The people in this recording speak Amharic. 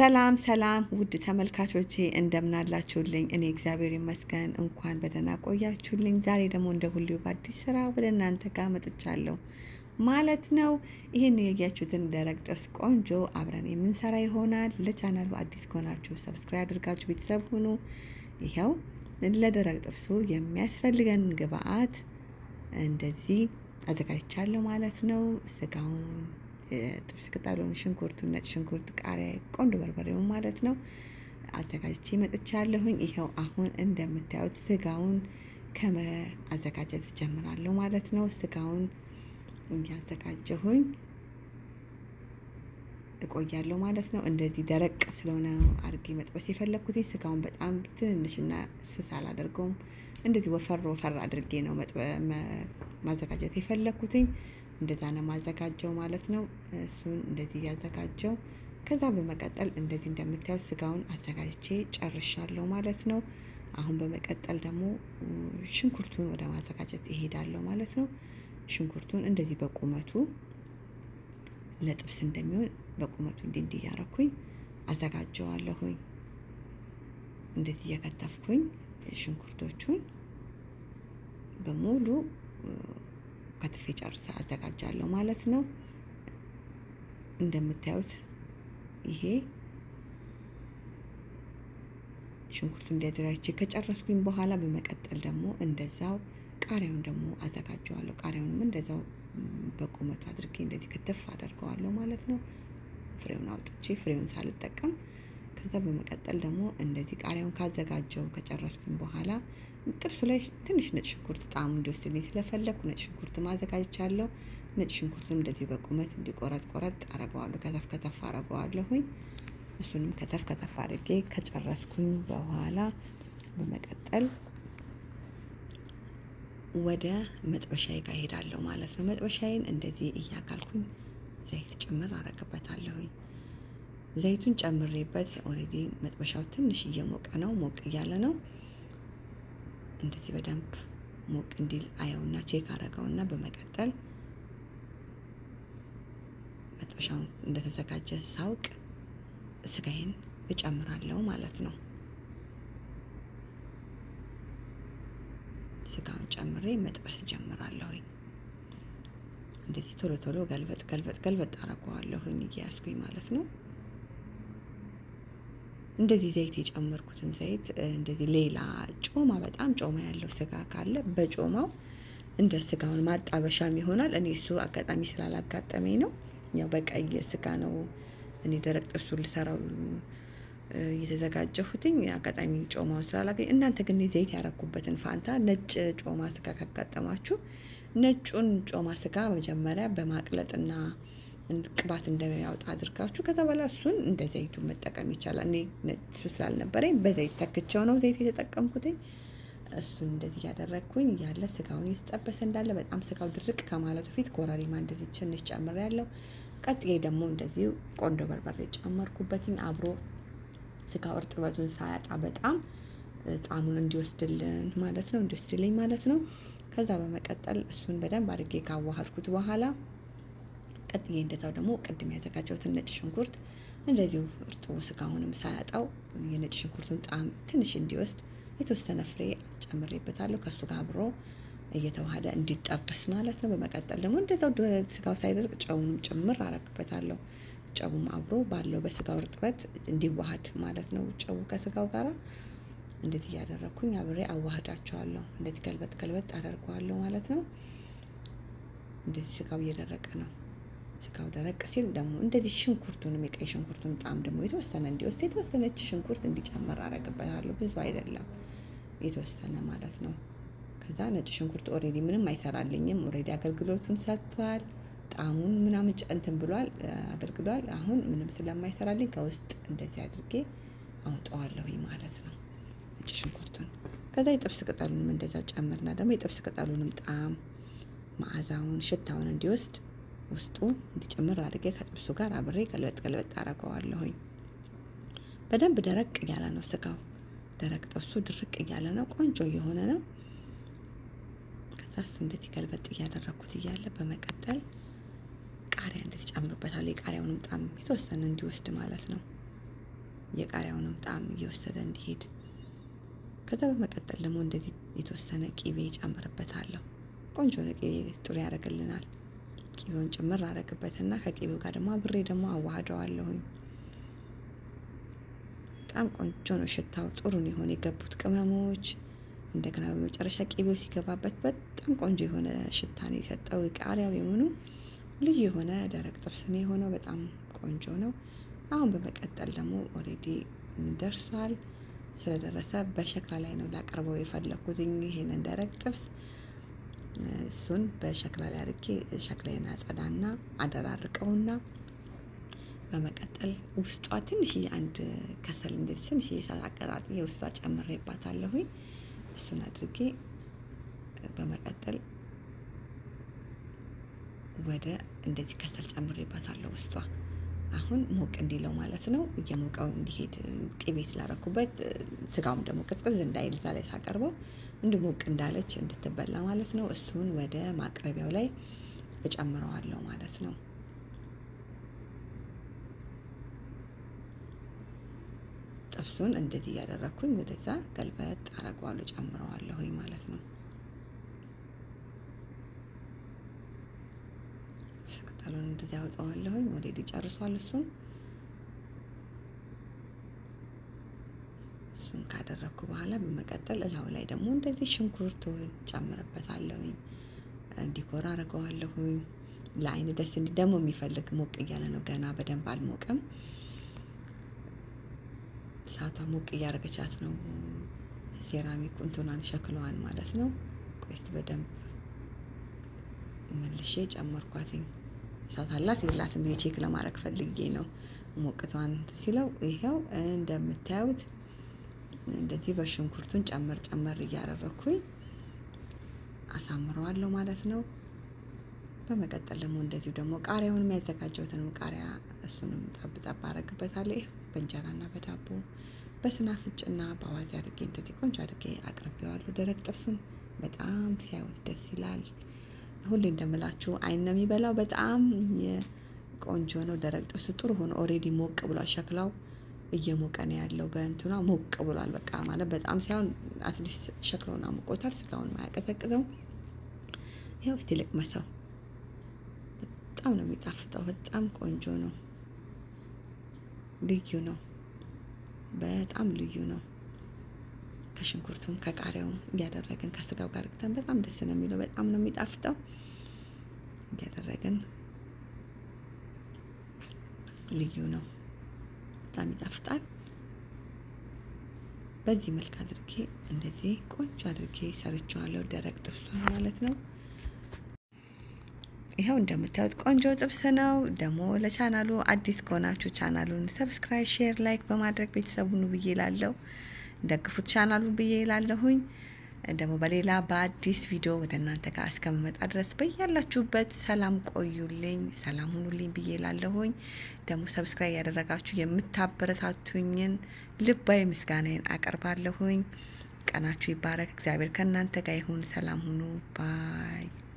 ሰላም ሰላም ውድ ተመልካቾቼ እንደምናላችሁልኝ፣ እኔ እግዚአብሔር ይመስገን እንኳን በደህና ቆያችሁልኝ። ዛሬ ደግሞ እንደ ሁሌው በአዲስ ስራ ወደ እናንተ ጋር መጥቻለሁ ማለት ነው። ይህን ያያችሁትን ደረቅ ጥብስ ቆንጆ አብረን የምንሰራ ይሆናል። ለቻናሉ አዲስ ከሆናችሁ ሰብስክራይብ አድርጋችሁ ቤተሰብ ሁኑ። ይኸው ለደረቅ ጥብሱ የሚያስፈልገን ግብአት እንደዚህ አዘጋጅቻለሁ ማለት ነው። ስጋውን ጥብስ ቅጠሉን፣ ሽንኩርቱን፣ ነጭ ሽንኩርት፣ ቃሪያ፣ ቆንጆ በርበሬውን ማለት ነው አዘጋጅቼ መጥቻለሁኝ። ይኸው አሁን እንደምታዩት ስጋውን ከመአዘጋጀት ጀምራለሁ ማለት ነው። ስጋውን እያዘጋጀሁኝ እቆያለሁ ማለት ነው። እንደዚህ ደረቅ ስለሆነ አድርጌ መጥበስ የፈለግኩትኝ ስጋውን በጣም ትንንሽና ስስ አላደርገውም። እንደዚህ ወፈር ወፈር አድርጌ ነው ማዘጋጀት የፈለግኩትኝ። እንደዛ ነው ማዘጋጀው ማለት ነው። እሱን እንደዚህ እያዘጋጀው ከዛ በመቀጠል እንደዚህ እንደምታዩት ስጋውን አዘጋጅቼ ጨርሻለሁ ማለት ነው። አሁን በመቀጠል ደግሞ ሽንኩርቱን ወደ ማዘጋጀት እሄዳለሁ ማለት ነው። ሽንኩርቱን እንደዚህ በቁመቱ ለጥብስ እንደሚሆን በቁመቱ እንዲህ እንዲህ እያረኩኝ አዘጋጀዋለሁኝ። እንደዚህ እየከተፍኩኝ ሽንኩርቶቹን በሙሉ ከትፌ ጨርሰ አዘጋጃለሁ ማለት ነው። እንደምታዩት ይሄ ሽንኩርቱ እንዲያዘጋጅቼ ከጨረስኩኝ በኋላ በመቀጠል ደግሞ እንደዛው ቃሪያውን ደግሞ አዘጋጀዋለሁ። ቃሪያውንም እንደዛው በቁመቱ አድርጌ እንደዚህ ክትፍ አደርገዋለሁ ማለት ነው። ፍሬውን አውጥቼ ፍሬውን ሳልጠቀም ከዛ በመቀጠል ደግሞ እንደዚህ ቃሪያውን ካዘጋጀው ከጨረስኩኝ በኋላ ጥብሱ ላይ ትንሽ ነጭ ሽንኩርት ጣዕሙ እንዲወስድልኝ ስለፈለግኩ ነጭ ሽንኩርት ማዘጋጅቻለሁ። ነጭ ሽንኩርቱን እንደዚህ በቁመት እንዲቆረጥ ቆረጥ አረገዋለሁ። ከተፍ ከተፍ አረገዋለሁኝ። እሱንም ከተፍ ከተፍ አድርጌ ከጨረስኩኝ በኋላ በመቀጠል ወደ መጥበሻዬ ጋር እሄዳለሁ ማለት ነው። መጥበሻዬን እንደዚህ እያካልኩኝ ዘይት ጭምር አረግበታለሁኝ። ዘይቱን ጨምሬበት ኦልሬዲ መጥበሻው ትንሽ እየሞቀ ነው፣ ሞቅ እያለ ነው። እንደዚህ በደንብ ሞቅ እንዲል አየውና ቼክ አረገውና በመቀጠል መጥበሻውን እንደተዘጋጀ ሳውቅ ስጋዬን እጨምራለሁ ማለት ነው። ስጋውን ጨምሬ መጥበስ ጀምራለሁኝ። እንደዚህ ቶሎ ቶሎ ገልበጥ ገልበጥ ገልበጥ አረገዋለሁኝ እያያዝኩኝ ማለት ነው። እንደዚህ ዘይት የጨመርኩትን ዘይት እንደዚህ ሌላ ጮማ በጣም ጮማ ያለው ስጋ ካለ በጮማው እንደ ስጋውን ማጣበሻም ይሆናል። እኔ እሱ አጋጣሚ ስላላጋጠመኝ ነው። ያው በቀይ ስጋ ነው እኔ ደረቅ ጥብሱ ልሰራው የተዘጋጀሁትኝ አጋጣሚ ጮማውን ስላላገኝ። እናንተ ግን ዘይት ያረኩበትን ፋንታ ነጭ ጮማ ስጋ ካጋጠማችሁ ነጩን ጮማ ስጋ መጀመሪያ በማቅለጥና ቅባት እንደሚያወጣ አድርጋችሁ ከዛ በኋላ እሱን እንደ ዘይቱ መጠቀም ይቻላል። እኔ እሱ ስላልነበረኝ በዘይት ተክቸው ነው ዘይት የተጠቀምኩትኝ። እሱን እንደዚህ እያደረግኩኝ እያለ ስጋውን እየተጠበሰ እንዳለ በጣም ስጋው ድርቅ ከማለቱ ፊት ኮረሪማ እንደዚህ ትንሽ ጨምር ያለው ቀጥዬ ደግሞ እንደዚህ ቆንጆ በርበሬ ጨመርኩበትኝ አብሮ ስጋው እርጥበቱን ሳያጣ በጣም ጣዕሙን እንዲወስድልን ማለት ነው እንዲወስድልኝ ማለት ነው። ከዛ በመቀጠል እሱን በደንብ አድርጌ ካዋሃድኩት በኋላ ቀጥዬ እንደዛው ደግሞ ቅድም ያዘጋጀሁትን ነጭ ሽንኩርት እንደዚሁ እርጥቡ ስጋውንም ሳያጣው የነጭ ሽንኩርቱን ጣዕም ትንሽ እንዲወስድ የተወሰነ ፍሬ ጨምሬበታለሁ ከእሱ ጋር አብሮ እየተዋሃደ እንዲጠበስ ማለት ነው። በመቀጠል ደግሞ እንደዛው ስጋው ሳይደርቅ ጨውንም ጭምር አረግበታለሁ። ጨውም አብሮ ባለው በስጋው እርጥበት እንዲዋሃድ ማለት ነው። ጨው ከስጋው ጋር እንደዚህ እያደረግኩኝ አብሬ አዋህዳቸዋለሁ። እንደዚህ ገልበጥ ገልበጥ አደርገዋለሁ ማለት ነው። እንደዚህ ስጋው እየደረቀ ነው። ስጋው ደረቅ ሲል ደግሞ እንደዚህ ሽንኩርቱንም የቀይ ሽንኩርቱን ጣዕም ደግሞ የተወሰነ እንዲወስድ የተወሰነች ሽንኩርት እንዲጨመር አረግበታለሁ። ብዙ አይደለም የተወሰነ ማለት ነው። ከዛ ነጭ ሽንኩርት ኦሬዲ ምንም አይሰራልኝም። ኦሬዲ አገልግሎቱን ሰጥቷል። ጣዕሙን ምናምን እንትን ብሏል አገልግሏል። አሁን ምንም ስለማይሰራልኝ ከውስጥ እንደዚህ አድርጌ አውጠዋለሁኝ ማለት ነው ነጭ ሽንኩርቱን። ከዛ የጥብስ ቅጠሉንም እንደዛ ጨምርና ደግሞ የጥብስ ቅጠሉንም ጣዕም መዓዛውን፣ ሽታውን እንዲወስድ ውስጡ እንዲጨምር አድርጌ ከጥብሱ ጋር አብሬ ገልበጥ ገልበጥ አረገዋለሁኝ። በደንብ ደረቅ እያለ ነው ስጋው። ደረቅ ጥብሱ ድርቅ እያለ ነው፣ ቆንጆ እየሆነ ነው። ከዛ እሱ እንደዚህ ገልበጥ እያደረግኩት እያለ በመቀጠል ቃሪያ እንደዚህ ጨምርበታለሁ። የቃሪያውንም ጣም የተወሰነ እንዲወስድ ማለት ነው። የቃሪያውንም ጣዕም እየወሰደ እንዲሄድ። ከዛ በመቀጠል ደግሞ እንደዚህ የተወሰነ ቂቤ ጨምርበታለሁ። ቆንጆ ነው ቂቤ ጥሩ ያደርግልናል። ቂቤውን ጭምር አረግበትና ከቂቤው ጋር ደግሞ አብሬ ደግሞ አዋህደዋለሁኝ። በጣም ቆንጆ ነው ሽታው ጥሩ ነው የሆነ የገቡት ቅመሞች እንደገና በመጨረሻ ቂቤው ሲገባበት በጣም ቆንጆ የሆነ ሽታ ነው የሰጠው። ቃሪያው የሆኑ ልዩ የሆነ ደረቅ ጥብስ ነው የሆነው። በጣም ቆንጆ ነው። አሁን በመቀጠል ደግሞ ኦሬዲ ደርሷል። ስለደረሰ በሸክላ ላይ ነው ላቀርበው የፈለኩት ይሄንን ደረቅ ጥብስ። እሱን በሸክላ ላይ አድርጌ ሸክላዬን አጸዳና አደራርቀውና በመቀጠል ውስጧ ትንሽዬ አንድ ከሰል እንዴት ትንሽዬ እሳት አቀጣጥዬ ውስጧ ጨምሬባታለሁኝ። እሱን አድርጌ በመቀጠል ወደ እንደዚህ ከሰል ጨምሬባታለሁ ውስጧ አሁን ሞቅ እንዲለው ማለት ነው። እየሞቀው እንዲሄድ ቅቤ ስላረኩበት ስጋውም ደግሞ ቅዝቅዝ እንዳይል እዛ ላይ ሳቀርበው እንዲ ሞቅ እንዳለች እንድትበላ ማለት ነው። እሱን ወደ ማቅረቢያው ላይ እጨምረዋለሁ ማለት ነው። ጥብሱን እንደዚህ እያደረግኩኝ ወደዛ ገልበጥ አረገዋለሁ ጨምረዋለሁኝ ማለት ነው። ጥብስ ቅጠሉን እንደዚህ አውጣዋለሁኝ። ኦልሬዲ ጨርሷል። እሱን እሱን ካደረግኩ በኋላ በመቀጠል እላው ላይ ደግሞ እንደዚህ ሽንኩርቱን ጨምርበታለሁኝ። እንዲኮራ አድርገዋለሁኝ። ለአይን ደስ እንዲ ደግሞ የሚፈልግ ሞቅ እያለ ነው። ገና በደንብ አልሞቀም። እሳቷ ሞቅ እያደረገቻት ነው። ሴራሚክ እንትኗን ሸክለዋን ማለት ነው። ቆይት በደንብ መልሼ ጨመርኳትኝ። እሳት አላት የላትም የቼክ ለማድረግ ፈልጌ ነው። ሞቅቷን ሲለው ይኸው እንደምታዩት እንደዚህ በሽንኩርቱን ጨመር ጨመር እያደረግኩኝ አሳምረዋለሁ ማለት ነው። በመቀጠል ደግሞ እንደዚሁ ደግሞ ቃሪያውን የሚያዘጋጀውትንም ቃሪያ እሱንም ጠብ ጠብ አረግበታለሁ። ይህ በእንጀራና በዳቦ በስናፍጭና በአዋዜ አድርጌ እንደዚህ ቆንጆ አድርጌ አቅርቤዋለሁ። ደረቅ ጥብሱን በጣም ሲያዩት ደስ ይላል። ሁሌ እንደምላችሁ አይን ነው የሚበላው። በጣም ቆንጆ ነው። ደረቅ ጥብሱ ጥሩ ሆኖ ኦሬዲ ሞቅ ብሏል። ሸክላው እየሞቀ ነው ያለው። በእንትኗ ሞቅ ብሏል። በቃ ማለት በጣም ሳይሆን አትሊስት ሸክላውን አሞቆታል። ስጋውን ማያቀዘቅዘው ይኸው እስቲ ልቅመሰው። በጣም ነው የሚጣፍጠው። በጣም ቆንጆ ነው። ልዩ ነው። በጣም ልዩ ነው። ከሽንኩርቱም ከቃሪያውም እያደረግን ከስጋው ጋር ግተን በጣም ደስ ነው የሚለው። በጣም ነው የሚጣፍጠው። እያደረግን ልዩ ነው። በጣም ይጣፍጣል። በዚህ መልክ አድርጌ እንደዚህ ቆንጆ አድርጌ ሰርቼዋለሁ። ደረቅ ጥብስ ማለት ነው። ይኸው እንደምታዩት ቆንጆ ጥብስ ነው። ደግሞ ለቻናሉ አዲስ ከሆናችሁ ቻናሉን ሰብስክራይብ፣ ሼር፣ ላይክ በማድረግ ቤተሰቡን ብዬ ላለው ደግፉት ቻናሉን ብዬ ላለሁኝ። ደግሞ በሌላ በአዲስ ቪዲዮ ወደ እናንተ ጋር እስከምመጣ ድረስ በያላችሁበት ሰላም ቆዩልኝ፣ ሰላም ሁኑልኝ ብዬ ላለሁኝ። ደግሞ ሰብስክራይብ ያደረጋችሁ የምታበረታቱኝን ልባዊ ምስጋናዬን አቀርባለሁኝ። ቀናችሁ ይባረክ። እግዚአብሔር ከእናንተ ጋር ይሁን። ሰላም ሁኑ ባይ